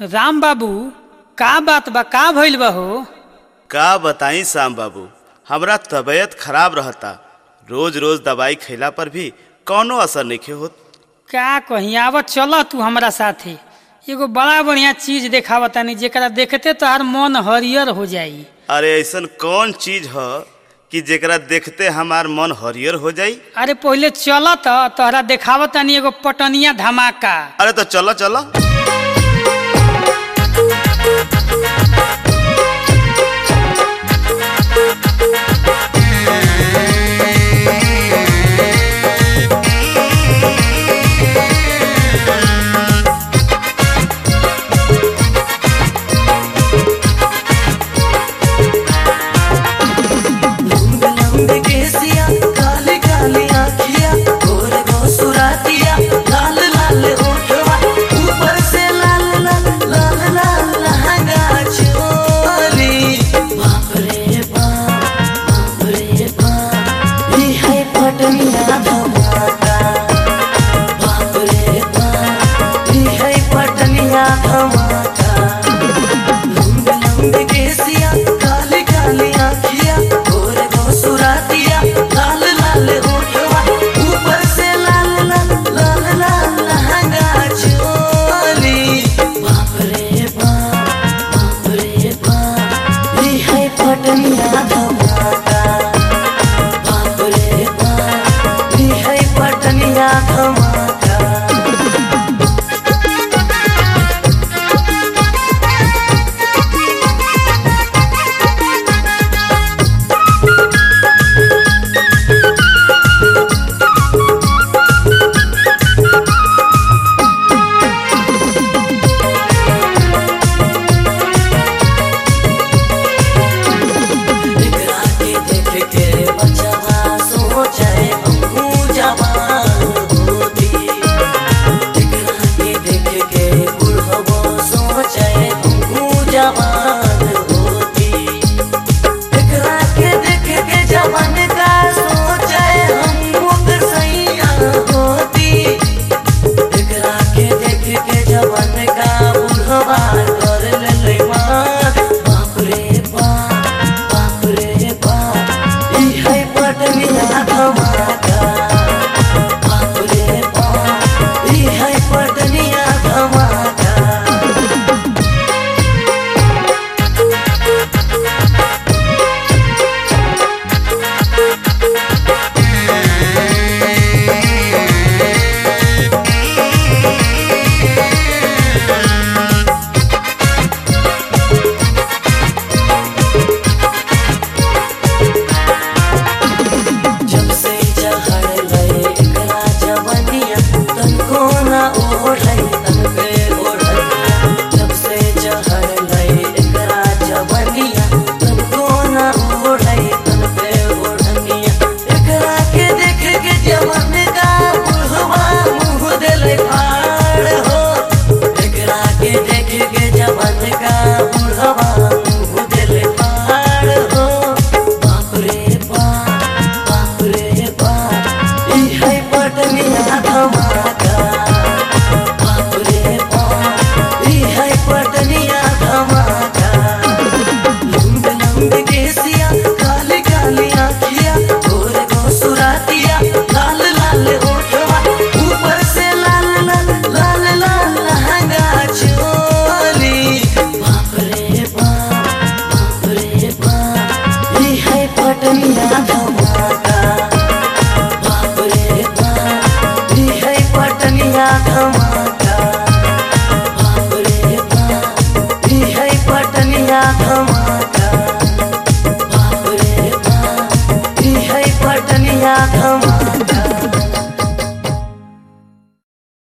राम बाबू का बात बा का भइल बा हो का बताई श्याम बाबू हमरा तबीयत खराब रहता रोज रोज दवाई खैला पर भी कौनो असर नहीं होत का कहीं आवत चल तू हमरा साथे एगो बड़ा बढ़िया चीज देखावा तानी जेकरा देखते तो हर मन हरियर हो जाई अरे ऐसन कौन चीज ह कि जेकरा देखते हमार मन हरियर हो जाई अरे पहले चल त तोहरा देखावा तानी एगो पटनिया धमाका अरे तो चलो चलो लंबे लंबे केसिया काले काले आँखिया गोरे गोसुरातिया लाल लाल ओठवा ऊपर से लाल लाल लाल लाल लहंगा चोली बाप रे बाप बाप रे बाप ये है पटनिया धमाका बाप रे बाप ये है पटनिया धमाका लंबे लंबे केसिया काले काले आँखिया गोरे गोसुरातिया लाल लाल ओठवा ऊपर से लाल लाल लाल लाल लहंगा चोली बाप रे बाप बाप रे बाप ये है पटनिया धमाका बाप रे बाप ये है पटनिया धमाका एकरा के देख के बचवा सोचे हमहू जवान होती एकरा के देख के बुढ़बो सोचे हमहू जवान होती एकरा के देख के जवान का सोचे हमहू सैया होती एकरा के देख के जवान का बुढ़वा कर ले मार बाप रे बाप बाप रे बाप ई है पटनिया धमाका बाप रे बाप ई है पटनिया धमाका जब से चढ़ गए एकरा जवनिया तनको ना ओढ़ै तन पे ओढ़निया जब से चढ़ गए एकरा जवनिया तनको ना ओढ़ै तन पे ओढ़निया एकरा के देख के जवन का बुढ़वा मुँह देले फाड़ हो एकरा के देख के जवन का बुढ़वा मुँह देले फाड़ हो बाप रे बाप बाप रे बाप ई है पटनिया धमाका बाप रे बाप ई है पटनिया धमाका लंबे लंबे केसिया काले काले आँखिया गोरे गोसुरातिया लाल लाल ओठवा ऊपर से लाल लाल लाल लाल लहंगा चोली बाप रे बाप बाप रे बाप ई है पटनिया धमाका बाप रे बाप ई है पटनिया धमाका बाप रे बाप ई है पटनिया धमाका बाप रे बाप ई है पटनिया धमाका